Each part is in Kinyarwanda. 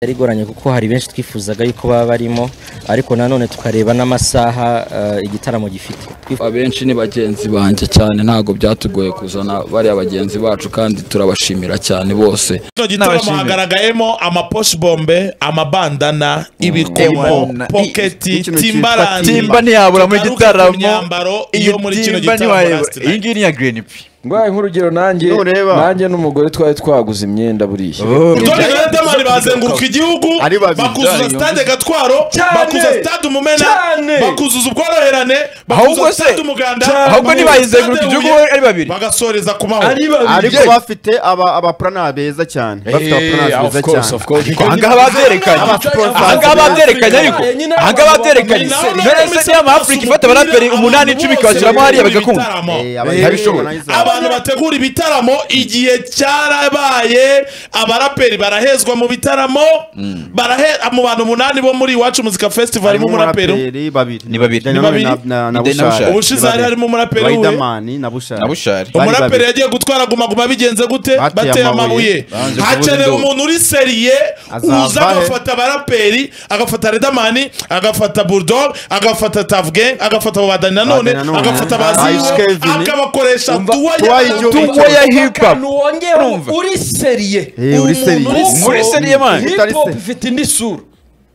yari igoranye kuko hari benshi twifuzaga yuko baba barimo ariko nanone tukareba n'amasaha eh, igitaramo gifite abenshi ni bagenzi banjye cyane ntabwo byatugoye kuzana bariya bagenzi bacu kandi turabashimira cyane bose kino gitaramo N'abashimira. hagaragayemo amaposhibombe amabandana ibikomo Ewana. poketi Ikintu timbarandi cyitwa timba ntiyabura muri Tugaruke gitaramo. ku myambaro Iyi iyo muri kino timba gitaramo ntiwayibura. last iyi night. ngiyi ni iya green p Ngwaye nk'urugero nanjye Nureba. nanjye n'umugore twari twaguze imyenda buriya. Urutonde rwa Riderman bazenguruka igihugu Ari babiri. bakuzuza stade gatwaro Cyane. bakuzuza stade umumena Cyane. bakuzuza ubworoherane Ahubwo bakuzuza se, stade umuganda ahubwo ntibayizenguruka Stade igihugu Huye, ari babiri. bagasoreza ku mahoro ariko bafite aba abapurana beza cyane bafite abapurana beza cyane ahangaha babyerekanye ahangaha babyerekanye ariko ahangaha babyerekanye Naho none none se imisatsi niyo basuhuza afurika ifata abaraperi umupira, umunani abantu icumi bose ikabashyiramo hariya bitabira bagakunda ibitaramo. Eh, abishoboye. organizer. abantu bategura ibitaramo igihe cyarabaye abaraperi barahezwa mu bitaramo barahe mu bantu umunani bo muri iwacu muzika festival harimo harimo umuraperi umuraperi babiri Ni babiri. Daniel Ni babiri. na- na- na Ni Daniel na Bushari. Bushari. ubushize hari harimo umuraperi we Riderman na Bushari bushari Bari umuraperi babiri. yagiye gutwara guma guma bigenze gute Bateye bateye amabuye. amabuye Banze kuvuza hakenewe induru. umuntu uri seriye Azava uza he? agafata abaraperi agafata redamani agafata bulldog agafata tavgen agafata abo badani nanone Badani nanone. agafata Ice baziwe Kevin. akabakoresha tuwa y'igihugu. tuwo ya hip hop Akantu wongera Urumva? uri seriye. Eh, uri Umuntu seriye. Muri seriye, man. Hip Utari hop seriye. ifite indi sura.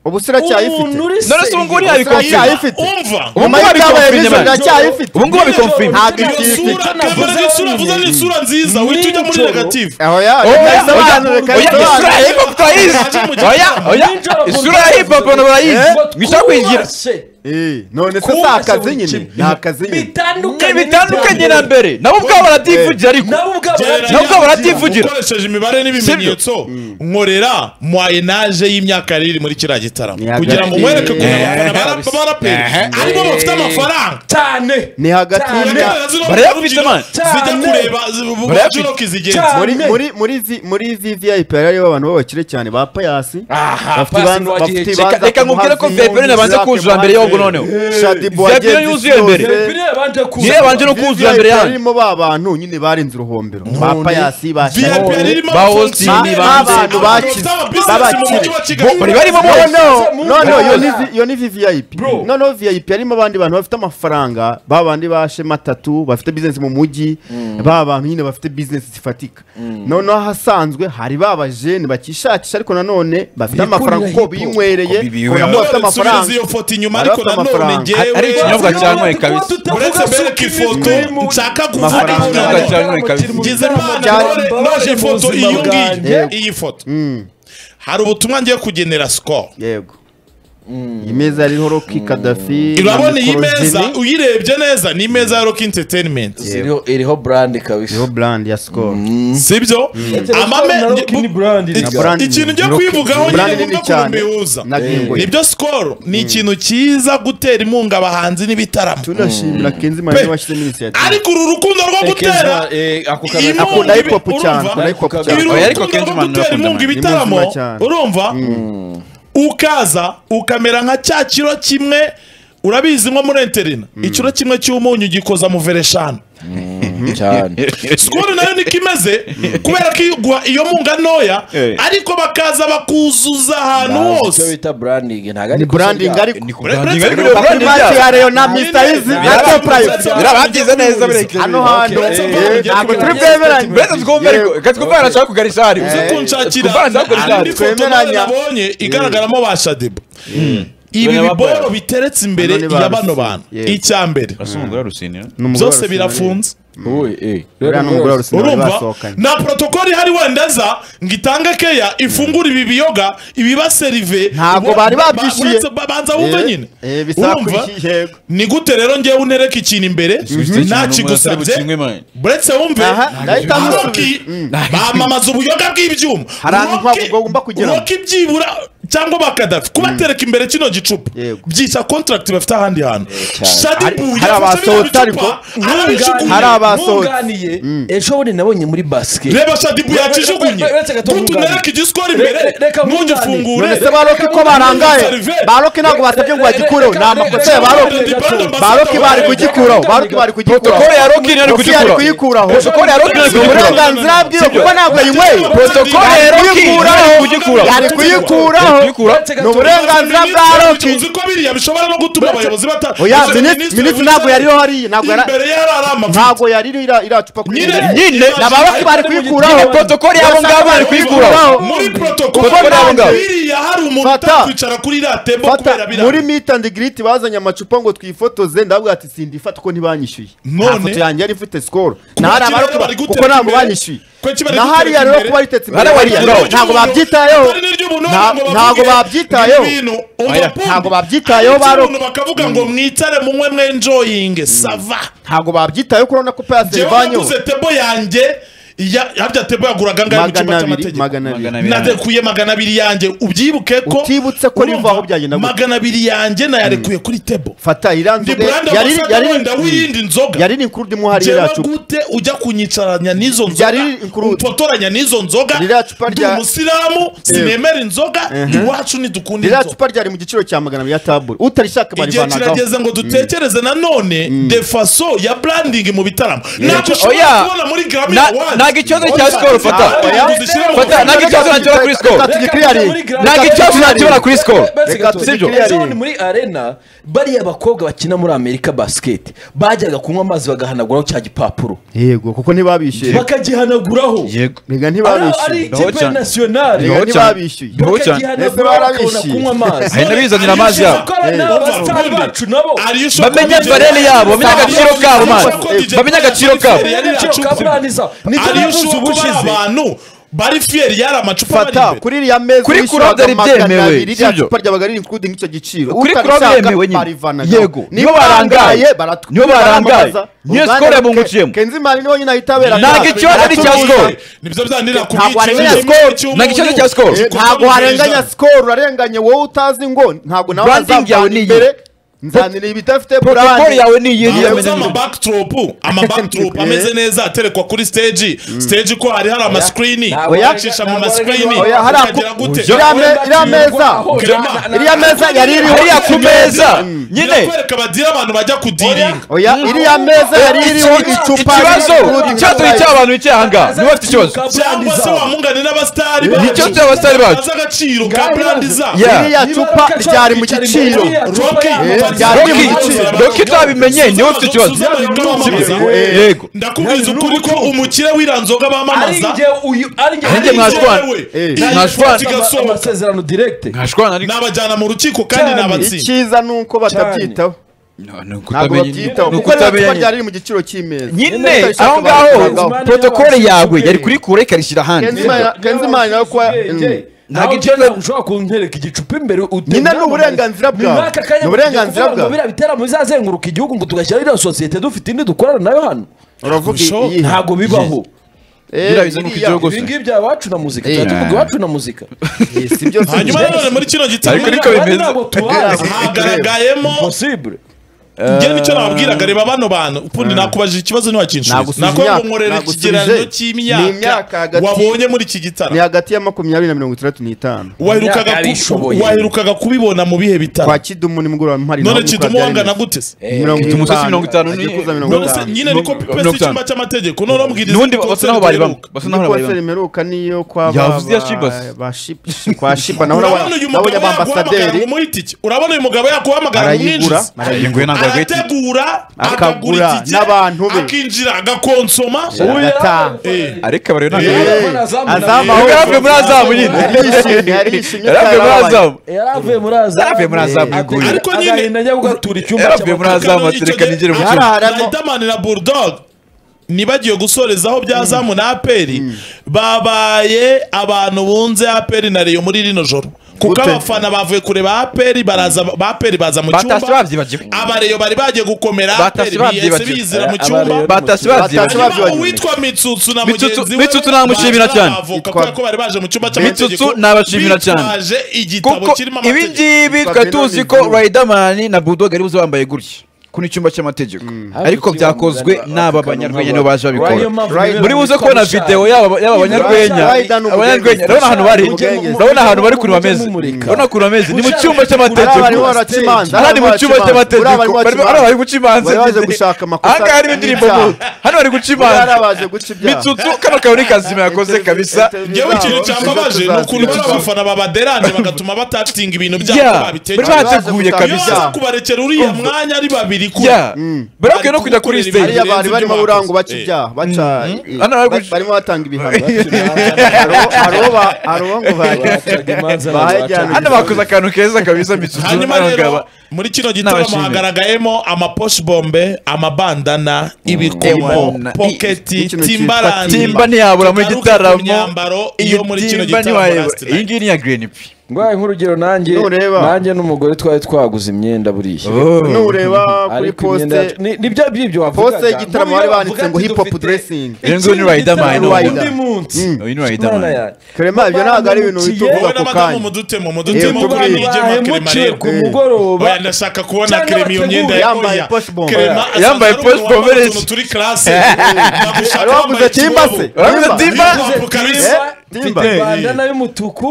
ubusiracyayifite Umuntu uri None se ubu ngubu ntiyabikonfirma? Iracyayifite. umva Ubu ngubu Amayitabaye babikonfirme nijoro bari. iracyayifite. ubu ngubu babikonfirme Ntabwo iyo ikiri sura kwica. kamera n'isura vuza n'isura nziza wihita ujya muri Nijoro. negative oya oya reka oya bisobanure reka oya isura ya bisobanure hip hop turayizi oya oya isura ya hip hop abantu barayizi mwishaka kuyigira Eh, none se si akazi nyine ni akazi nyine ni bitandukanye bitandukanye na mbere nabo ubwabo barativugira ariko nabo ubwabo Gereranya nabwo barativugira. ukoresheje imibare n'ibimenyetso nkorera mwayenaje y'imyaka riri muri kiriya gitaramo Ni kugira ngo hagati. mwereke ko Eh, abafana baraperi aribo bafite amafaranga cyane ni hagati Cyane. y'imyaka barayafite, man. zijya Cyane. kureba Barayafite. bujuroki zigenze Cyane. muri Ane. muri muri izi- muri izi VIP hari abantu b'abakire cyane ba payasi bafite Payasi ibanza- ni uwa bafite gihe ibanza Reka- reka ku nkubwire ko Muhazi, Fabien nabanze Isaac kuzura mbere y'ubwo Muhazi, noneho. Shadibu Fabien wagenze yuzuye isose. mbere. biriya banje kuza yerebanje no kuzura mbere VIP yanyu irimo ba bantu nyine barenze uruhombero ba payasi ba vip Shadibu. irimo Ba abafundi, hosting, ba- ba- abantu ba- bafite amabizinesi mu mujyi wa Bo- bari kigali barimo No, bose no, no, no, iyo ni Muhazi. vi- iyo ni VIP. Bro. No, no, VIP harimo abandi bantu bafite amafaranga ba bandi ba shema tatu bafite business mu mujyi ba bantu nyine bafite business zifatika noneho ahasanzwe hari ba bajene bakishakisha ariko nanone bafite amafaranga kuko binywereye Kuko bibinywereye. kubona ko bafite amafaranga amafaranga iyo foto inyuma Bari ariko bafite nanone amafaranga. ngewe Ari ikinyobwa cyanyweye kabisa. uretse bereka ifoto nshaka kuvuga Amafaranga. ikinyobwa cyanyweye kabisa. ngize mana none naje ifoto iyi ngiyi iyi foto hari ubutumwa ngiye kugenera score yego iyi meza yariho roki kadafi urabona iyi meza uyirebye neza ni imeza ya rock entertainment Iriho- iriho brand kabisa yo brand ya skol sibyo amame Na brand- ikintu njya Rock- kwivugaho brand nyine nini ngomba cyane. kurumbihuza na Game Boy. nibyo sikoro ni ikintu cyiza gutera inkunga abahanzi n'ibitaramo tunashimira Pe. kenzi mani washyizemo initiative ariko uru rukundo rwo gutera akunda hip hop Urumva? cyane akunda hip hop Ibi cyane ibi Oya, ariko rukundo Kenzo rwo Man gutera urakunda inkunga Man. ibitaramo Ni muzima cyane. urumva ukaza ukamera nka cya kiro kimwe urabizi nko muri enterina ikiro kimwe cy'umunyu gikoza mu vereshanu cyane sikoro nayo niko imeze kubera ko iguha iyo munga ntoya Eh. ariko bakaza bakuzuza ahantu icyo hose bita branding ntabwo ari ni branding ariko Bre- ni kuganira Bre- ariko Bre- bavugana Ni match ibyaha. ya Leona Mr. Easy Bre- na Bre- Top Life. Bre- birababyize neza bireke Hano hantu Okay. eh, ntabwo turi bwemeranye. mbese twumve ariko reka twumve nashaka kugarisha hariya uze kunshakira Kuvana ntabwo hari bizaba. indi foto Twemeranya. nabonye igaragaramo ba shadibu ibi Dore biboro ababara. biteretse imbere Hano ni ba ya bano Rusi- bantu Yego. icya mbere umugore rusinira byose birafunze Uriya ni umugore wa Rusine bari urumva basohokanye. na protokoli ihari wenda za ngo itange keya ifungure ibi biyoga ibibaserive Ntabwo bari babyishyuye. banza wumve Eh, nyine eh, bisaba urumva kwishyuya, yego. ni gute rero ngewe unereka ikintu imbere nakigusabye buretse wumve Aha, ndahita musubiza. Rocky bamamaza ubuyoga bw'ibyuma Hari ahantu Rocky- ugomba kugera. Rocky byibura cyangwa ba Gaddafi kubatereka imbere kino gicupa Yego. byita contract bafite ahandi hantu Shadi Hari- Buye hari afashe bino abasohotse ariko. bicupa, arabijugunya. hari abasohotse. ntunganiye ejo bundi nabonye muri basket reba Shadi Buye yakijugunye Uretse- uretse gato gutu wunganira. nereka igiswara imbere Reka- reka ntugifungure none se baroke ko barangaye baroke ntabwo basabye ngo bagikureho ni amakosa ya baroke baroke bari kugikuraho baroke bari kugikuraho protokole ya rokin ari Roki yari kugikuraho kugikuraho protokole ya rokin ari ni kugikuraho uburenganzira bwiwe kuko ntabwo ayinyweye protokole ya rokin ari kugikuraho yari kuyikuraho ni uburenganzira bwa roki uzi ko biriya bishobora no gutuma abayobozi bata oya Gusa minisitiri ntabwo yariho hariya ntabwo yari imbere ye hari ari amavuta ntabwo yari iriho iriya cupa kuri Nyine- imbere. nyine na baroki bari kuyikuraho Nyine protokole y'abo ngabo bari kuyikuraho. muri Kuko protokole ntabwo ngabo. biriya hari umuntu Fata. utakwicara kuri iriya tembo kubera fata biriya muri meet and greet bazanye amacupa ngo twifotoze ndabwira ati sindifata uko ntibanyishyuye None? nta foto yanjye yari ifite score Kuki na hari bari abarokuba bari gutera kuko ntabwo imbere? banyishyuye Kuki bari na gutera hariya rero imbere? kuba ritetse imbere Bari hariya bari ntabwo babyitayeho Nta- ntabwo babyitayeho Oya, ntabwo babyitayeho baroka abantu bakavuga ngo mwitare munywe mwenjoyinge sava ntabwo babyitayeho kuko urabona ko pasi njyewe ivanyeho naguze tebo yanjye ya- harya tebo yaguraga angahe mu cyumba magana abiri cy'amategeko magana abiri Magana narekuye magana abiri yanjye ubyibuke ko Utibutse ko urumva, rivaho byagenda gute? magana abiri yanjye nayarekuye kuri tebo fata ndi iranzuge buranda yari masaka wenda yari w'iyindi nzoga yari ni kuri ndimo hariya njyewe iriya cupa gute ujya kunyicaranya n'izo nzoga Yari inkuru- umfotoranya n'izo nzoga Ririya cupa ndi rya- umusilamu sinemera inzoga iwacu ntidukunda iriya inzoga cupa ryari mu giciro cya magana abiri ya tabure utarishaka igihe barivanagaho kirageze ngo dutekereze nanone de faso ya branding mu bitaramo ntabwo ushobora Oya. kubona muri Grammy Na- Awards. ntabwo ikibazo cya Oya. skol fata. Branding Oya. duzishyire mu Fata, ntabwo ikibazo nakibona kuri score Reka tugikiriyare. ntabwo ikibazo nakibona kuri score sibyo ejo bundi muri arena bariya bakobwa bakina muri amerika basket bajyaga kunywa amazi bagahanaguraho cya gipapuro yego kuko ntibabishyuye bakagihanaguraho mega Ari- ari ntibabishyuye ikipe cyane. nasiyonari mega ntibabishyuye Niho cyane. bakagihanaguraho bakabona Ese kunywa amazi ahenda bizanira amazi yabo Kuko abana b'abasitari Ubundi, bacu nabo Ari yo shoko bamenye DJ- barere yabo bamenye agaciro kabo man Ari- bamenye agaciro kabo Ari- Agaciro ka Brand zabo. Nicyo ariyo navuze shoko ubushize. bari abantu bari fiyeri yari amacupa bari fata imbere. kuri iriya meza Kuri wishyuraga Club byari magana byemewe, abiri, iriya sibyo? cupa ryabaga riri including icyo giciro kuri Utabishaka, club yemewe nyine. barivanagaho. Yego, niba niyo barangaye, baratw- niyo barangaye. baramamaza. Niyo Uruganda score rwa yabungukiyemo. Ke- Kenzimana niwe nyine ahita abera Ntabwo ikibazo ari icya score. nibyo byandira ku Ntabwo byiciro warenganya kimwe score. cy'umunyu. Ntabwo ikibazo cya score. Gikorwa ntabwo mu warenganya ijana. score urarenganye wowe utazi ngo ntabwo nawe Branding yawe azamvana ni imbere nzanira ibidafite protokole brand. yawe ni iyi Ntabwo uzi yamenye amabackdrop amabackdrop Eh. ameze neza aterekwa kuri stage stage ko hari hari amasikirini Oya. uyacisha mu Oya. masikirini Oya, hari ako- ukagera gute Oya. Iriya- iriya meza. iriya meza yari iriho hariya ku meza nyine irakwereka badira abantu bajya kudiringa oya iriya meza yari iriho icupa ikibazo ikibazo ni cy'abantu bicaye ahangaha niba bafite ikibazo cyangwa se wamungane n'abasitari Nicyo cy'abasitari bacu. bazi agaciro ka brandi zabo Yeah. iriya cupa ryari mu giciro Roki Roki utabimenye niwe ufite ikibazo yego ndakubwiza ukuri ko umukire w'iranzoga bamamaza Nanjye mwashwana. Mwashwana. kigasohoka amasezerano direkite nkashwana ariko nabajyana mu rukiko kandi Cyane. nabatsinda icyiza ni uko batabyitaho ni ntabwo babyitaho ni kuko ririya cupa ryari riri mu giciro cy'imeza nyine Utabishaka aho ngaho barabivangaho. protokole yawe yari kurikura ikarishyira ahandi Kenzimana- Kenzimana nawe kuba ntabwo ikibazo ushobora kuntereka igicupa imbere Nyine ni uburenganzira bwawe. Ni uburenganzira bwawe. biriya bitaramo bizazenguruka igihugu ngo tugashyiraho iriya sosiyete dufite indi dukorana nayo hano uravuga Kurushaho. iyi ntabwo bibaho birabizamuka igihugu ibi ngibi bya iwacu na muzika tuba tuvuga iwacu na muzika hanyuma nanone muri kino Ariko gitaramo niko bimeze. ntabwo tubazi hagaragayemo possible njye nicyo nababwiraga reba bano bantu ukundi nakubajije ikibazo ntiwakinshuza Nagusubije nakubwira ngo imyaka, nkorera nagusubije. ikigereranyo Ni imyaka cy'imyaka hagati- wabonye muri iki ni gitaramo hagati ya makumyabiri na mirongo itandatu n'itanu waherukaga Imyaka ku- yabishoboye. waherukaga kubibona mu bihe kwa bitaramo kidumu nimugoroba mpari none kidumu wangana gute se Kidumu si mirongo itanu ni- none se nyine niko Mirongo pipesi itanu. icyumba cy'amategeko none urambwiriza n'undi ko basa naho bari bamwe uheruka. basa naho bari konseri bamwe imeruka niyo kwa Yavuze iya Shibas. ba Shib- kwa shiba naho urabona uyu mugabo nabonye yaguhamagara ngo abambasaderi umuhe itike urabona uyu mugabo yaguhamagara ngo arayigura umwinjize Ingoye ntabwo yagaye itike. arategura Akagura akagura itike n'abantu be. akinjira agakonsoma agataha Eh, ariko abari ntabwo Eh. azamu aho Yari avuye muri azamu nyine yarishimye yarishimye yari avuye muri azamu yaravuye muri azamu Yaravuye muri azamu, ingoyi. Ariko nyine- agahinda njya kugatura icyumba yaravuye muri cy'amakuru. azamu Kano atereka icyo nigere mu gihe- cyumba. Riderman na bulldog ntibagiye gusorezaho bya zamu na aperi babaye abantu bunze aperi na reyo muri rino joro kuko Gute? abafana bavuye kureba aperi baraza ba aperi baza mu Batasi cyumba babyibagiwe. abareyo bari bagiye gukomera Batasi aperi biyese babyibagiwe. bizira mu Eh, cyumba Abareyo- batasi Batasi babyibagiwe Niba babyibagiwe. uwitwa mitsutsu na Mitsutsu- mugenzi we Mitsutsu namushimira baza cyane. bavoka Yitwa- kubera ko bari baje mu cyumba Mitsutsu cy'amategeko nabashimira cyane. bitwaje igitabo kuko kirimo ibi amategeko ngibi Yitwa twari Benoni tuzi ko Blanc. Riderman na Bulldog ari buze bambaye gutya kuno icyumba cy'amategeko ariko byakozwe n'aba banyarwenya nibo baje babikora muri buze kubona videwo yaba yaba abanyarwenya Riderman n'Ubugenge. abanyarwenya urabona ahantu bari Ubugenge. urabona ahantu bari kuri bameze Mumurika. urabona kuri bameze ni mu cyumba cy'amategeko Bari baraca imanza, aha ni mu cyumba baraca imanza, cy'amategeko bari baraca Bari- imanza. hano bari guca imanza Bari baje ebyiri. gushaka amakosa aha ngaha harimo indirimbo n'ibyaha. mu- hano bari guca bari imanza baje guca ibyaha mitsutsu kano kawe ni kazima yakoze kabisa ngewe ikintu cyambabaje ni ukuntu bari abafana babaderanje bagatuma batatinga ibintu byabo ya bari babitekereje bateguye iyo baza kabisa kubarekera uriya mwanya ari babiri kure ya bari bakwiye no kujya kuri stage hariya bari ibyo barimo bakoze. burango baca Eh. ibyaha baca Hano bari ba- guca- barimo batanga ibihano Hariho- hariho ba- hariho ngo bahaye bahajyana hano bakoze akantu keza kabisa mitsutsu hanyuma rero muri kino gitaramo N'abashimira. hagaragayemo amaposhi bombe amabandana ibikomo Ewana. poketi Ikino timbarani cyitwa timba ntiyabura muri tugaruke ku gitaramo myambaro iyo muri kino Timba gitaramo ntiwayabura. last iyi night. ngiyi ni iya green p ngwaye nk'urugero nanjye Nureba. nanjye n'umugore twari twaguze imyenda buriya nureba kuri ariko imyenda poste yacu- ni- ni bya by'ibyo poste wavugaga y'igitaramo bari banditse ngo hip hop dressing iyo ngiyo ni riderman Riderman. ubu. uyu ni riderman Clement ibyo ntabwo ari ibintu bito Babandukiye. uvuga wowe ako n'abadamu kanya mudutemo Eh, mudutemo kuri abantu iyi gema kerema rero ku mugoroba oya ndashaka kubona Cyangwa kerema iyo myenda bateguye. Yambaye oya, posh bombe. Clement Oya, asanzwe yambaye ari posh bombe umuntu rese. wambaye utundi classe Hari uwavuze Timba se? uravuze timba Timba. bandana y'umutuku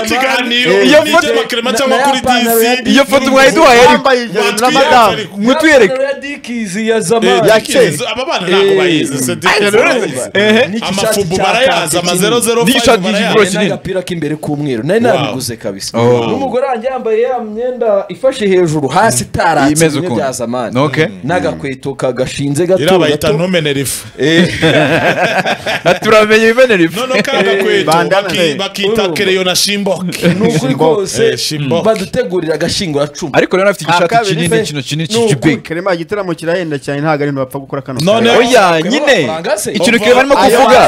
ikiganiro Eh. iyo Iyo foto- foto kerema cyangwa kuri dc iyo foto mwari duhaye ariko Bambaye ijoro na Batwiye madame. ariko. mwitwereka dikizi ya Eh, zamani ya dikirizi, kera. aba bana ntabwo bayizi se dikirizi. amafubu barayazi amazerozerofive N'igishati barayazi. cy'igororero. n'agapira k'imbere k'umweru nari Wow. nabiguze kabisa n'umugore wanjye yambaye ya myenda ifashe hejuru hasi itaratse Yimeze bimwe ukuntu. bya zamani Okay. n'agakweto kagashinze gato iriya bayita gato ntumenera ifu turamenye ibimenera ifu noneho kariya gakweto bandana. baki- bakita Urumva. kereyo na shimboke ni ukuri Eh, kose shimboke. badutegurira agashinguracumu ariko rero afite igishati Akabiri kinini pe. kino kinini Ni ukuri. cy'ikibig Clement igitaramo kirahenda cyane ntabwo ari ibintu bapfa gukora kano None- kanya. oya nyine ikintu kireba arimo kuvuga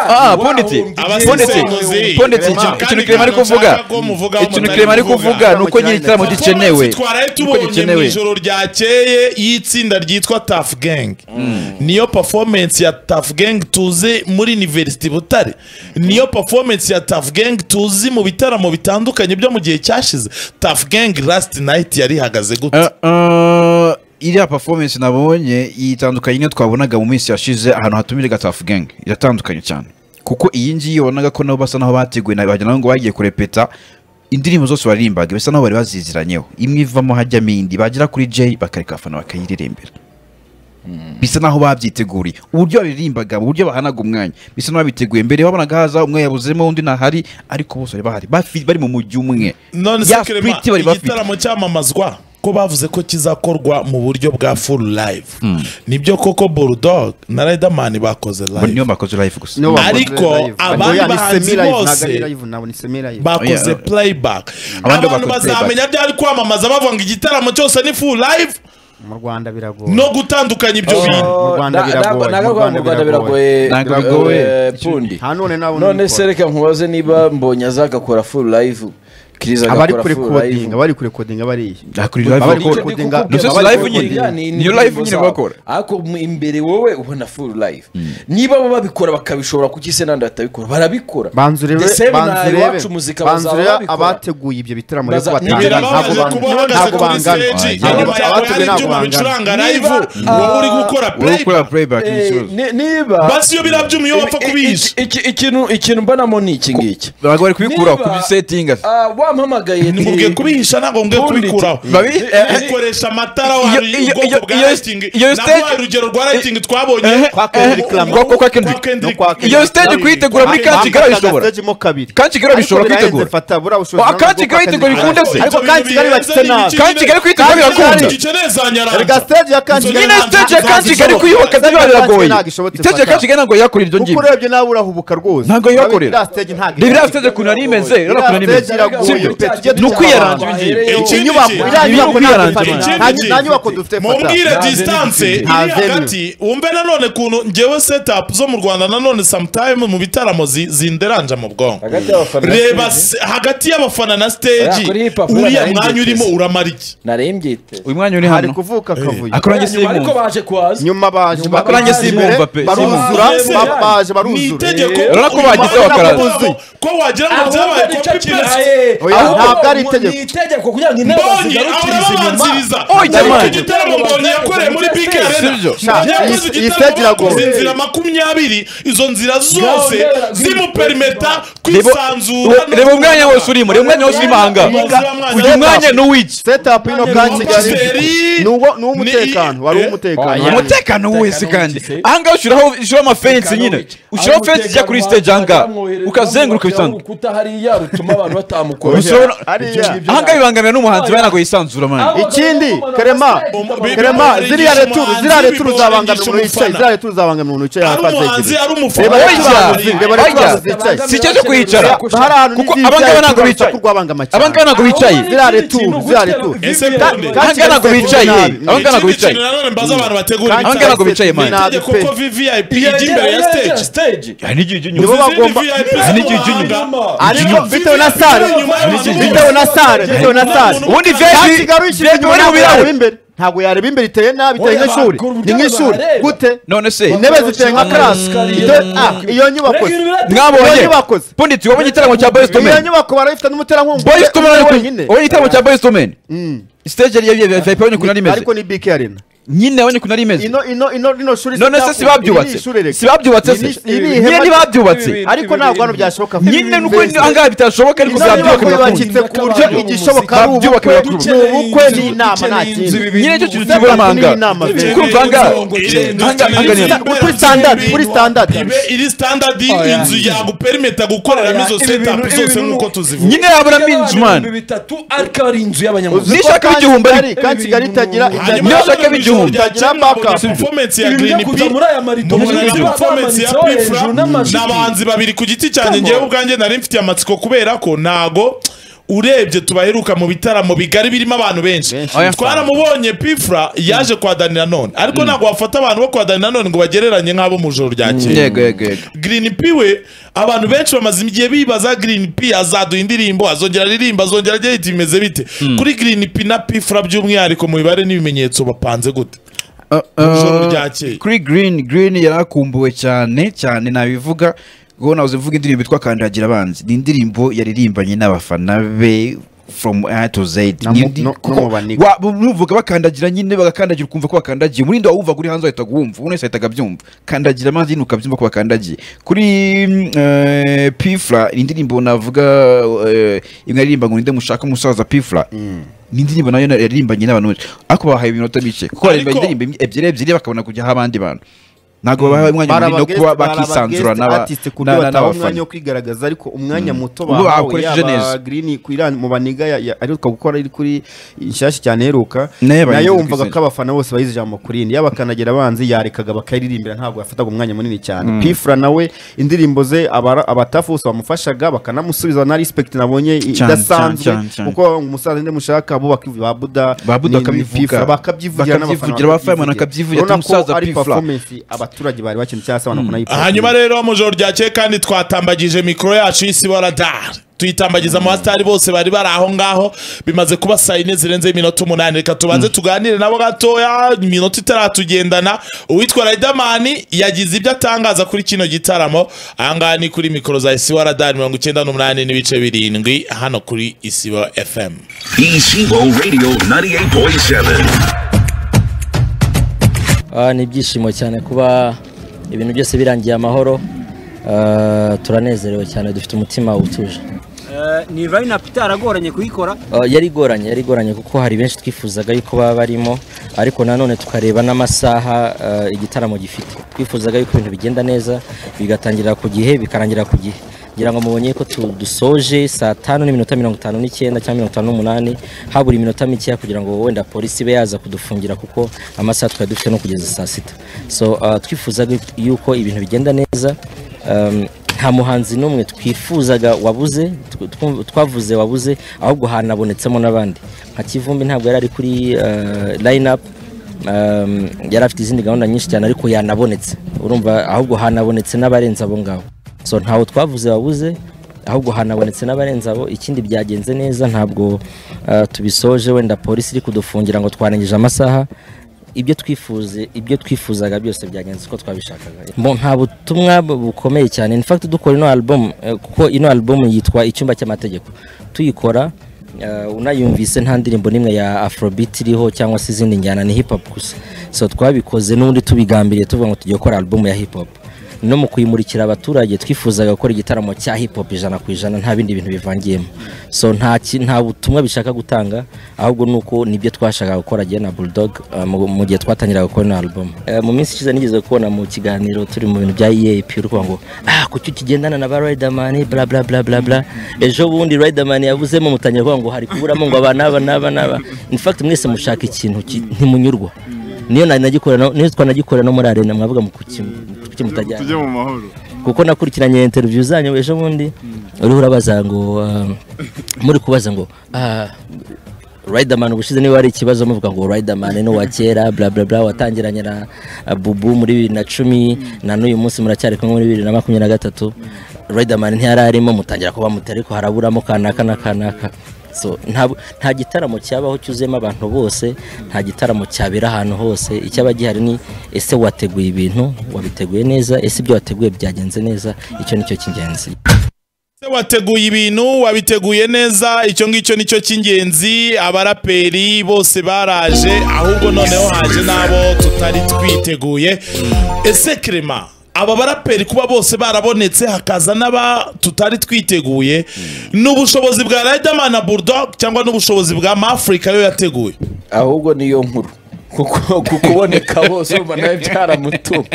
Ah, punditse. Abasize Pondeti. muzi. Pondeti. Kandi Ikintu kandi kirema ari kuvuga. nshaka ko muvugaho ikintu mutari kirema ari kuvuga ni uko nyiri igitaramo Performance gikenewe twaraye Ni uko tubonye mu gikenewe ijoro ryakeye y'itsinda ryitwa Tough Gang niyo performance ya Tough Gang tuzi muri University Butare niyo performance ya Tough Gang tuzi mu bitaramo bitandukanye byo mu gihe cyashize Tough Gang last night yari ihagaze gute Eh, eh, iriya performance nabonye itandukanye n'iyo twabonaga mu minsi yashize ahantu hatumirwa Tuff Gang iratandukanye cyane kuko iyi ngiyi wabonaga ko nabo basa naho bateguye na- wagira ngo bagiye kurepeta indirimbo zose baririmbaga bisa naho bari baziziranyeho imwe ivamo hajyamo indi bagera kuri J bakareka abafana bakayiririmbira bisa naho babyiteguriye uburyo baririmbaga uburyo bahanaga umwanya bisa naho babiteguye mbere babonaga haza umwe yabuzemo undi ntahari ariko bose bari bahari bafi- bari mu mujyi umwe none se ya Clement, Pretty bari bafite igitaramo cyamamazwa ko bavuze ko kizakorwa mu buryo bwa full live nibyo koko Bulldog na Riderman bakoze Bo niyo live bakoze live gusa Niyo bakoze Ariko live. abandi Oya, ni bahanzi semi live, bose- ntabwo ari live, ntabwo ni semi live. bakoze Oya. playback Abandi abantu bakoze bazamenya byari kwamamaza bavuga ngo igitaramo cyose ni full live mu rwanda biragoye no gutandukanya ibyo bintu Mu Rwanda biragoye, mu Rwanda mu Rwanda biragoye. biragoye Ntabwo eh, bigoye. pundi nta none nabona none ubikora. se reka nkubaze niba mbonye azagakora full live Chris abari agakora kure full live kodinga abari kure kodinga bariya Ah, kuri live abari bakora. kure kodinga Ni zo abari live kure nyine. codinga. ni- niyo ni live indirimbo nyine zabo. bakora. ariko mu- imbere wowe ubona full live niba bo babikora bakabishobora kuki se nandi batabikora barabikora banzu rero The same na banzu iwacu rero muzika banzu bazaba rero babikora. abateguye ibyo bitaramo rero Baza- kubatanga ntabwo birababaje kuba bangana uhagaze kuri ntabwo bangana stage Ah, inyuma yeah. yawe hari Abatumiwe ntabwo ibyuma bangana. bicuranga Niba, live wowe ah, uri gukora uri gukora playback playback ni Eh, ikibazo ni- niba basi iyo biriya byuma iyo wapfa kubihisha Iki- iki- ikintu ikintu mbonamo ni iki ngiki ntabwo bari kubikuraho Niba- ku bisetinga Ah, wampamagaye ni- nimubwiye kubihisha ntabwo mubwiye Ubundi- kubikuraho Babi- eh, eh, dukoresha amatara iyo- hari iyo- ubwoko iyo- bwa iyo- lighting iyo na stage- wa urugero rwa lighting twabonye eh, Kwa Kendrick Lamar. Kwa- kwa- kwa Kendrick. Kendrick. No, kwa Kendrick. iyo stage kuyitegura muri kanshi gara bishobora Stage mo kabiri kanshi gara bishobora kwitegura Ah, Kanshi Gari yitegura bikunde se. ariko Ibyo kanshi gari bihe bakitse zari nabi ibiki- kanshi kigali kuyitegura Kanshi Kigali- birakunda igice neza erega nyaranza stage ya kanshi Inzu Gari nyine ntabwo- stage ya ntabwo kanshi kigali zishobora. kuyubaka Kanshi ntabwo Kigali biragoye ntabwo ishobotse stage ya fata. kanshi kigali ntabwo yakora iryo kuko ngibyo urebye nawe urahubuka rwose Ntabwo yiyakore. Iriya stage ntabwo reba iriya ikora. stage ukuntu ari imeze Iriya urabona ukuntu ari imeze stage iragoye. si ibindi pe tujye ni ukwiyarangira Iki ni iki? iriya nyubako nta dufite Ikindi nta- kintu. nta nyubako dufite fata mubwire distance iri Nta venue. hagati wumve nanone kuntu ngewe setup zo mu rwanda nanone sometime mu bitaramo zi- zinderanja mu bwonko hagati y'abafana reba se- hagati y'abafana na stage Oya, kuri hip hop uriya buriya mwanya urimo narayigeze. uramara iki narimbyiteze uyu mwanya uri hari hano kuvuka akavuyo akurange ariko simbumva baje kuhaza nyuma baje Nyuma bakora akurange baje simbumva pe simbumva baruzura Mbese ba- baje ni baruzura itegeko Urabona ko bagize bakaraza. ko wagira ngo ahubwo byabaye ni cyo copy kintu paste aye Oya, ntabwo ari itegeko. ni itegeko kugira ngo intebe mbonye bazigarukirize inyuma arababanziriza jamani. iki gitaramo mbonye yakoreye muri big arena Sibyo. mbonye yakoze Iyi- iyi igitaramo stage iragoye. bakoze inzira makumyabiri izo nzira zose Gahunda- zimuperimeta Reba- kwisanzura no reba umwanya wose urimo reba umwanya wose urimo ahanga Yiga- uyu mwanya ni uw'iki setup ino ka kigali Pasiteri- ni uwo- ni uw'umutekano wari Eh? uw'umutekano Oya, umutekano wese kandi ahangaha ushyiraho ushyiraho amafensi nyine ushyiraho fensi ijya kuri stage ahangaha ukazenguruka bitanga urukuta hariya rutuma abantu batamukora Ushobora- hariya ahangaha bibangamira n'umuhanzi bari ntabwo yisanzura mani ikindi karema karema ziriya returu ziriya returu zabangamira umuntu wicaye ziriya returu zabangamira umuntu wicaye ari umuhanzi ari umufana reba Oya. returu reba Oya. returu zicaye si icyo cyo kuyicara hari ahantu kuko n'izicaye, abangaba ntabwo turabasha bicaye kurwabangama cyane. abangaba ntabwo bicaye ziriya returu ziriya returu ese Ka- none ka- Ahangana ntabwo bicaye, ahangana ntabwo ikindi bicaye. kintu nanone mbaza abantu bategura Kandi Ahangana ntabwo bicaye, cyane pe, man. ni itegeko nabi pe. ko vvip ijya imbere ya stage stage hari n'igihe ujya Nibo inyuma bagomba- ariko bitewe na sare bitewe na sare bitewe na sare ubundi Kandi veji kigali ushyizwe inyuma uri mu ntabwo yareba birahure imbere ntabwo yareba imbere iteye nabi iteye Oya, nk'ishuri bakora uburyo ni nk'ishuri bareba. gute none se intebe ziteye nka karasi Ite- ah, iyo nyubako iyo mwabonye nyubako se. pundi tubonye igitaramo cya boyizi iyo tumeni nyubako barayifite n'umuterankunga boyizi tumeni wenyine ubonye igitaramo cya boyizi tumeni stage yari ya vipe abonye ukuntu ari imeze ariko ni bike arena nyine abonye ukuntu ari imeze ino ino ino rino shuri none se sibabyubatse sibabyubatse se nyine ntibabyubatse ariko ntabwo hano byashoboka nyine nuko ahangaha bitashoboka ariko Ino nyubako byabyubaka yubakitse ku buryo igishoboka ari Babyubaka ubukwe babyubaka. ni ubukwe n'inama nta kindi nyine icyo kintu kibura Uzenguruka amahanga ni inama, pe. kumva ahangaha ahangaha kuri standard kuri standard ibe iri standard inzu yaguperimeta gukoreramo izo setup zose nk'uko tuzivuga nyine yabura minzi mani bitatu ariko ari inzu y'abanyamuzi Uzi- Nishaka b'igihumbi ariko. kandi kigali itagira hanyuma Niyo shaka hano mu ijoro b'igihumbi. ryakeye Ngira backup. nabonye performance ya Ibi byo Green kuza P, muri aya marido, mubona muri na izi performance ya bamanitseho Pifra hejuru n'amajipo. n'abahanzi babiri ku giti cyanjye Come ngewe on. ubwanjye nari mfitiye amatsiko kubera ko ntago urebye tubaheruka mu bitaramo bigari birimo abantu benshi Oya. twaramubonye pifra yaje kwa dani nanone ariko ntabwo wafata abantu bo kwa dani nanone ngo bagereranye nk'abo mu ijoro ryakeye yego yego yego Green P we abantu benshi bamaze igihe bibaza Green P azaduha indirimbo azongera aririmba azongera agira iti bimeze bite kuri Green P na Pfra by'umwihariko mu mibare n'ibimenyetso bapanze gute ijoro ryakeye. kuri green green yarakumbuwe cyane cyane nabivuga ngo nabuze mvuga indirimbo yitwa kandagira abanzi ni indirimbo yaririmbanye n'abafana be from A to Z Na Ni mu- indi- no- no kuko mu baniga. wa- bumvuga bakandagira nyine bagakandagira ukumva ko bakandagiye umurindi wawumvaga uri hanze wahitaga uwumva ubu wese ahitaga abyumva kandagira amazi nyine ukabyumva ko bakandagiye kuri mm, eh, pifra ni indirimbo navuga eh, imwe aririmba ngo ninde mushaka umusaza pifra ni indirimbo nayo yaririmbanye n'abantu benshi ariko bahaye iminota mike kuko Ariko- baririmbanye indirimbo imwe- ebyiri ebyiri bakabona kujyaho abandi bantu ntabwo babaha umwanya munini no barabagest- kuba bakisanzura barabagest n'aba- artist ku buryo na- batabaha umwanya n'abafana wo kwigaragaza ariko umwanya muto Ubwo bakoresheje neza. green ku Iran mu baniga ya- ya- ariruka gukora ari kuri inshyashya cyane iheruka Nayo nayo bayigeze wumvaga kwizera. ko abafana bose bayize ijambo kuri iyi y'abakandagira abanzi yarekaga bakayiririmbira ntabwo yafataga umwanya munini cyane pifra nawe indirimbo ze abara- abatafu bose bamufashaga bakanamusubiza na respect nabonye i- Cyane, idasanzwe cyane, cyane, cyane. kuko umusaza nde mushaka bo bakivu ba buda Ba Buddha ni- ni bakabivuga. Pfra, bakabyivugira Bakabyivugira, abafana bakabyivugira, ati Urabona ko umusaza ari Pfra. performance abaturage bari bakeneye cyangwa se abantu banayipfobya. hanyuma rero mu ijoro ryakeye kandi twatambagije mikoro yacu y'isibora dar tuyitambagiza mu basitari bose bari bari aho ngaho bimaze kuba saa yine zirenzeho iminota umunani reka tubanze tuganire nabo gatoya iminota itaratugendana uwitwa Riderman yagize ibyo atangaza kuri kino gitaramo ahangaha ni kuri mikoro za isibora dar mirongo icyenda n'umunani n'ibice birindwi hano kuri isibora fm Ishibo Radio 98.7. Ah, ni ibyishimo cyane kuba ibintu byose birangiye amahoro Ah, turanezerewe cyane dufite umutima utuje Eh, ni line-up itaragoranye kuyikora Ah, yari igoranye yari igoranye kuko hari benshi twifuzaga yuko baba barimo ariko nanone tukareba n'amasaha ah, igitaramo gifite twifuzaga yuko ibintu bigenda neza bigatangirira ku gihe bikarangira ku gihe ngira ngo mubonye ko tu- dusoje saa tanu n'iminota mirongo itanu n'icyenda cyangwa mirongo itanu n'umunani habura iminota mikeya kugira ngo wenda polisi ibe yaza kudufungira kuko amasaha twari dufite no kugeza saa sita so ah, twifuzaga yuko ibintu bigenda neza um, nta muhanzi n'umwe twifuzaga wabuze tw- tw- twavuze wabuze ahubwo hanabonetsemo n'abandi nka kivumbi ntabwo yari ari kuri line up yari afite izindi gahunda nyinshi cyane ariko yanabonetse urumva ahubwo hanabonetse n'abarenze abo ngabo so ntawo twavuze wabuze ahubwo hanabonetse n'abarenze abo ikindi byagenze neza ntabwo eh, tubisoje wenda polisi iri kudufungira ngo twarengije amasaha ibyo twifuze ibyo twifuzaga byose byagenze uko twabishakaga Bo, nta butumwa bu- bukomeye cyane in fact dukora ino album eh, kuko ino album yitwa icyumba cy'amategeko tuyikora eh, unayumvise nta ndirimbo n'imwe ya afrobeat iriho cyangwa se izindi njyana ni hip hop gusa so twabikoze n'undi tubigambiriye tuvuga ngo tugiye gukora album ya hip hop no mu kuyimurikira abaturage twifuzaga gukora igitaramo cya hip hop ijana ku ijana nta bindi bintu bivangiyemo so nta ki- nta butumwa bishaka gutanga ahubwo ni uko nibyo twashakaga gukora jye na bulldog uh, mu- mu gihe twatangiraga gukora ino album Eh, mu minsi ishize nigeze kubona mu kiganiro turi mu bintu bya EAP urukuva ngo ah kuki ukigendana na ba Riderman bla bla bla bla bla ejo bundi Riderman yavuzemo mutangira kuvuga ngo hari kuburamo ngo aba n'aba n'aba n'aba in fact mwese mushaka ikintu ki- ntimunyurwa niyo nagikora niyo twanagikora no muri arena mwavuga mu kuki kuki mutajyana tujye mu mahoro kuko nakurikiranye interview zanyu ejo bundi uriho urabaza ngo ah, muri kubaza ngo ah, Riderman ubushize niba hari ikibazo muvuga ngo Riderman ni uwa kera bla bla bla watangiranye na ah, Bubu muri bibiri na cumi na n'uyu munsi muracyari kumwe muri bibiri na makumyabiri na gatatu Riderman ntiyari arimo mutangira kuba muti ariko haraburamo kanaka na kanaka so nta nta gitaramo cyabaho cyuzuyemo abantu bose nta gitaramo cyabera ahantu hose icyaba gihari ni ese wateguye ibintu wabiteguye neza ese ibyo wateguye byagenze neza icyo nicyo cy'ingenzi Se wateguye ibintu wabiteguye neza icyo ngicyo nicyo cy'ingenzi abaraperi bose baraje ahubwo noneho haje n'abo tutari twiteguye ese kirema aba baraperi kuba bose barabonetse hakaza n'aba tutari twiteguye ni ubushobozi bwa Riderman na Bulldog cyangwa n'ubushobozi bwa Mafrika yo yateguye ahubwo niyo nkuru kuko kuboneka bose urumva nawe byaramutumye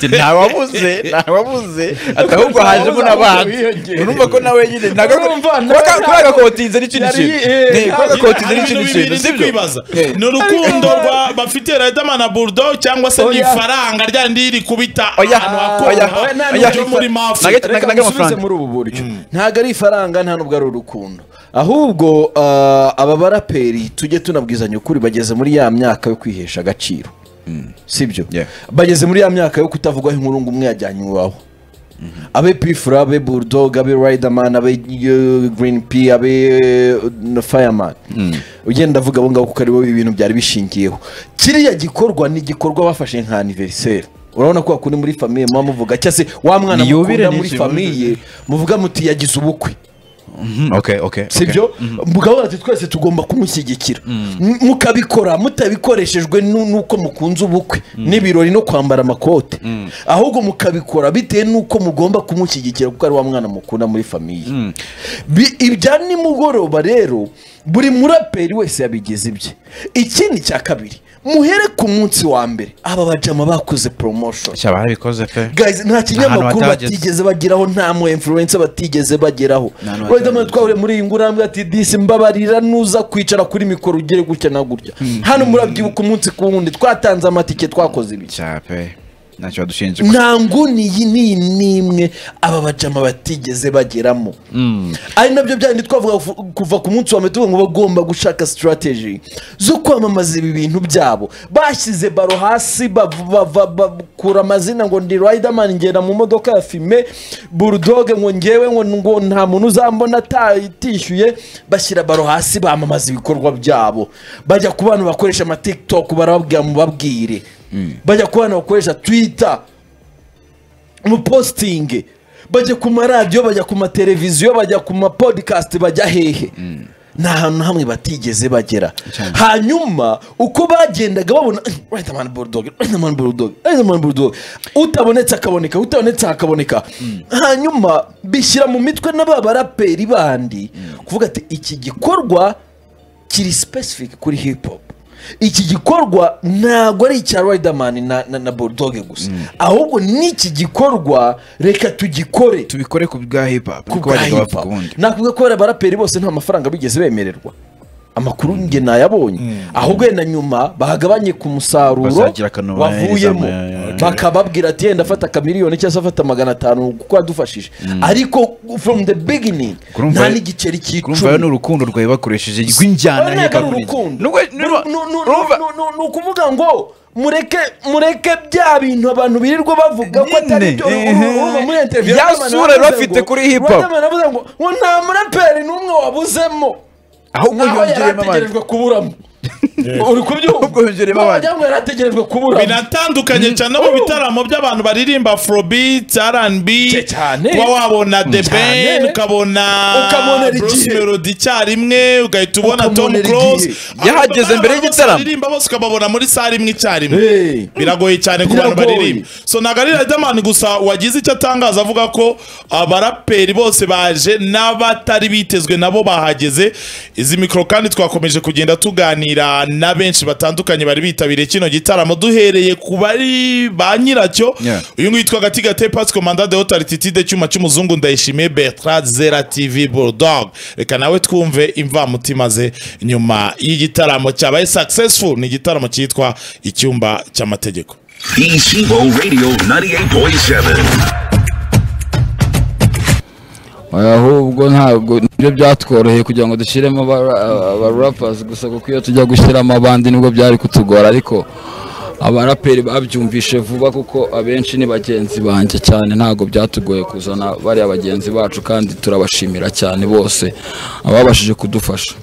ntawabuze ntawabuze ati ahubwo hajemo n'abandi urumva ko nawe nyine ntabwo Urumva, nawe- kuba agakotinze n'ikindi Yari- kintu eh, Ni, kuba agakotinze hari n'ikindi ibintu kintu bibiri ndi sibyo kwibaza ni urukundo rwa bafite Riderman na Bulldog cyangwa se ni Oya. ifaranga rya rindi riri kubita Oya, ahantu oya, hakora oya, ryo oya. muri Mafrika Nugget- reka nugget musubize amafaranga. muri ubu buryo ntabwo ari ifaranga nta nubwo ari urukundo ahubwo ah, aba baraperi tujye tunabwizanya ukuri bageze muri ya myaka yo kwihesha agaciro sibyo Yeah. bageze muri ya myaka yo kutavugwaho inkuru ngo umwe yajyanye uwawe abe pifura abe bulldog abe riderman abe eh, green p abe eh, na fireman ugenda avuga abo ngabo kuko aribo ibintu byari bishingiyeho kiriya gikorwa ni igikorwa bafashe nka anniversaire urabona ko wakunda muri famiye muba muvuga cyangwa se wa mwana Niyubire mukunda ni muri ikintu- famiye muvuga muti yagize ubukwe okay okay sibyo mugabo ati twese tugomba kumushyigikira M- mukabikora mutabikoreshejwe nu- nuko mukunze ubukwe n'ibirori no kwambara amakote ahubwo mukabikora bitewe nuko mugomba kumushyigikira kuko ari wa mwana mukunda muri famiye Bi- ibya nimugoroba rero buri muraperi wese yabigize ibye ikindi cya kabiri muhere ku munsi wa mbere aba bajama bakoze promotion cyaba harabikoze pe guys nta kinyamakuru Ahantu hatageze. batigeze bageraho nta mu influencer batigeze bageraho Ahantu Riderman twahuriye muri iyi ngurambwe ati disi mbabarira nuza kwicara kuri mikoro ugere gutya na gutya hano murabyibuka umunsi ku wundi twatanze amatike twakoze ibiki cyaba pe ntacyo badushinje nta nguni iyi ni n'imwe aba bajama batigeze bageramo ari nabyo byandi twavuga fu- kuva ku munsi wa mbere tuvuga ngo bagomba gushaka strategy zo kwamamaza ibi bintu byabo bashyize baro hasi bav- bava- bakura amazina ngo ndi Riderman ngenda mu modoka ya fime bulldog ngo ngewe ngo ngo nta muntu uzambona atishyuye bashyira baro hasi bamamaza ibikorwa byabo bajya ku bantu bakoresha ama TikTok barababwira mubabwire bajya ku bantu bakoresha Twitter umupositingi bajya ku maradiyo bajya ku mateleviziyo bajya ku mapodikasti bajya hehe ni ahantu hamwe batigeze bagera hanyuma uko bagendaga babona riderman bulldog riderman bulldog riderman bulldog utabonetse akaboneka utabonetse akaboneka hanyuma bishyira mu mitwe na ba baraperi bandi kuvuga ati iki gikorwa kiri specific kuri hip hop iki gikorwa ntabwo ari icya Riderman na, na, na Bulldog gusa ahubwo n'iki gikorwa reka tugikore tubikore ku bwa hip hop ku kuko bwa bajyaga hip bavuga hop ubundi nakuvuga ko abaraperi bose nta mafaranga bigeze bemererwa amakuru njye nayabonye ahubwo wenda nyuma bagabanye ku musaruro Bazagira akantu wavuyemo baherezamu, ya, ya, ya. bakababwira ati yenda afata akamiliyoni cyangwa se afata magana atanu kuko yadufashije ariko from the beginning Kurumva- nta n'igiceri kurumva rero ni cy'icumi urukundo rwawe bakoresheje rw'injyana Urabona ko ari y'igakuriza. urukundo. Nubwo- Ni- nubwo- ni- ni- urumva- ni- ni- ni ukuvuga ngo mureke mureke bya bintu abantu birirwa bavuga ko atari Nyine, byo ehe. urumva muri interview Ya Riderman sura aravuze bafite ngo- kuri hip hop. Riderman aravuze ngo ngo nta muraperi n'umwe wabuzemo ahubwo naho yari yongereyemo abandi ategerejwe kuburamo uri kubyumva Ahubwo yongereyemo abandi. wagira ngo yari ategerejwe kuburamo binatandukanye cyane no mu bitaramo by'abantu baririmba afrobeat rnb Ce- cyane. kuba wabona the Cyane. ben ukabona Ukamubonera bruce igihe. melody icyarimwe ugahita ubona tom Ukamubonera close igihe. Yahageze Abantu mbere bose y'igitaramo. baririmba bose ukababona muri sare imwe icyarimwe Hey. biragoye cyane ku bantu Biragoye. baririmba so ntabwo ari riderman gusa wagize icyo atangaza avuga ko abaraperi bose baje n'abatari bitezwe nabo bahageze izi mikoro kandi twakomeje kugenda tuganira na benshi batandukanye bari bitabiriye kino gitaramo duhereye ku bari ba nyiracyo Yeah. uyu nguyu yitwa gati gate pasiko manda de hotarititide cyuma cy'umuzungu ndayishimiye bertrand zera tv bulldog reka nawe twumve imvamutima ze nyuma y'igitaramo cyabaye successful ni igitaramo cyitwa icyumba cy'amategeko Sibo Radio 98.7. ahubwo ntabwo nibyo byatworoheye kugira ngo dushyiremo abara- abarapazi gusa kuko iyo tujya gushyiramo abandi nibwo byari kutugora ariko abaraperi babyumvishe vuba kuko abenshi ni bagenzi banjye cyane ntabwo byatugoye kuzana bariya bagenzi bacu kandi turabashimira cyane bose ababashije kudufasha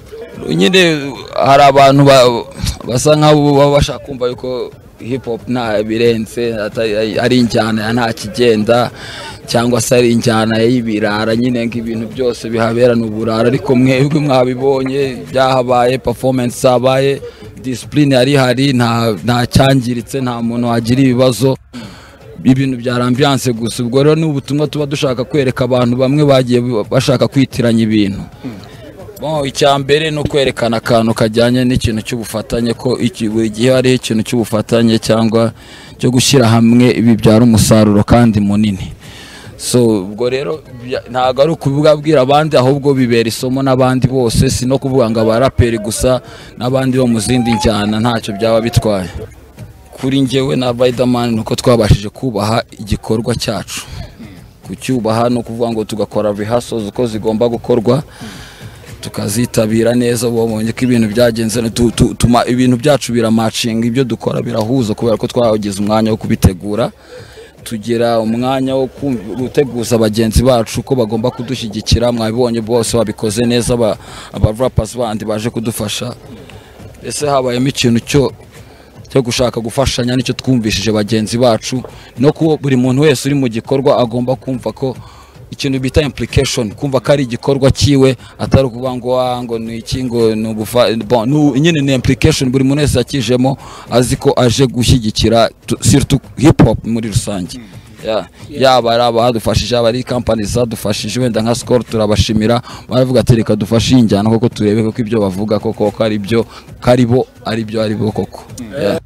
nyine hari abantu ba- basa nk'abo baba bashaka kumva yuko hip hop nta birenze atari- ari injyana ya nta kigenda cyangwa se ari injyana y'ibirara nyine nk'ibintu byose bihabera ni uburara ariko mwebwe mwabibonye byahabaye performance zabaye disipurine yari ihari nta nta cyangiritse nta muntu wagira ibibazo ibintu bya ambiyanse gusa ubwo rero ni ubutumwa tuba dushaka kwereka abantu bamwe bagiye bashaka kwitiranya ibintu Bon, icya mbere ni ukwerekana akantu kajyanye n'ikintu cy'ubufatanye ko iki- buri gihe hariho ikintu cy'ubufatanye cyangwa cyo gushyira hamwe bibyara umusaruro kandi munini so ubwo rero bya- ntabwo ari ukubwabwira abandi ahubwo bibera isomo n'abandi bose si no kuvuga ngo abaraperi gusa n'abandi bo mu zindi njyana ntacyo byaba bitwaye kuri njyewe na Riderman ni uko twabashije kubaha igikorwa cyacu kucyubaha ni ukuvuga ngo tugakora rehearsals uko zigomba gukorwa tukazitabira neza babonye ko ibintu byagenze ne- tu- tu- tuma ibintu byacu biramacinga ibyo dukora birahuza kubera ko twagize umwanya wo kubitegura tugira umwanya wo kum- guteguza bagenzi bacu ko bagomba kudushyigikira mwabibonye bose babikoze neza aba- abarapazi bandi baje kudufasha ese habayemo ikintu cyo cyo gushaka gufashanya nicyo twumvishije bagenzi bacu no kuba buri muntu wese uri mu gikorwa agomba kumva ko ikintu bita implication kumva ko ari igikorwa cyiwe atari ukuvuga ngo "Ah, ngo ni iki ngo ni ubufa bon, ni u- nyine ni implication buri muntu wese yakijemo azi ko aje gushyigikira tu- surtout hip hop muri rusange Yeah. yaba ari abadufashije yaba ari kampani zadufashije wenda nka sikoro turabashimira baravuga ati reka dufashe iyi njyana koko turebe koko ibyo bavuga koko ko ari byo ko ari bo ari byo ari bo koko Yeah.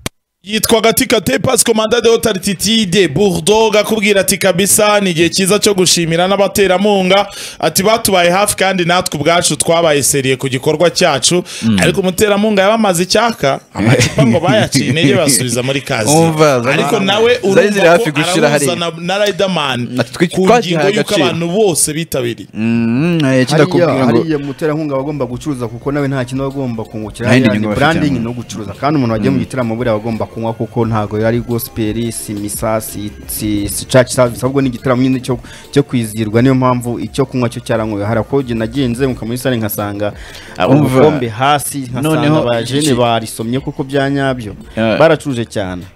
yitwa gatika te pasiko manda de hotarititi de burdoga akubwira ati kabisa ni igihe cyiza cyo gushimira n'abaterankunga ati batubaye hafi kandi natwe ubwacu twabaye seriye ku gikorwa cyacu ariko umuterankunga yabamaze icyaka amacupa ngo bayaciye intege basubiza muri kazi Umva, zari- ariko nawe zari ziri urumva hafi ko gushira arahuza hariya. na- na Riderman Ati twi- ku twagihaye ngingo y'uko agaciro. abantu bose bitabiriye Mm, eh, hariya kindakubwira ngo hariya muterankunga aba agomba gucuruza kuko nawe nta kintu aba agomba kungukira Nta yindi hariya ni nyungu bafite, branding mm. no gucuruza kandi umuntu wagiye mu gitaramo buriya aba agomba kunywa kuko ntabwo yari gospel si misa si si si church service ahubwo ni igitaramo nyine cyo cyo kwizirwa niyo mpamvu icyo kunywa cyo cyaranyweye hari ako jye nagenze nka muri sale nkasanga Umva. ubukombe hasi nkasanga Noneho abajene iki- barisomye kuko bya nyabyo Yeah. baracuruje cyane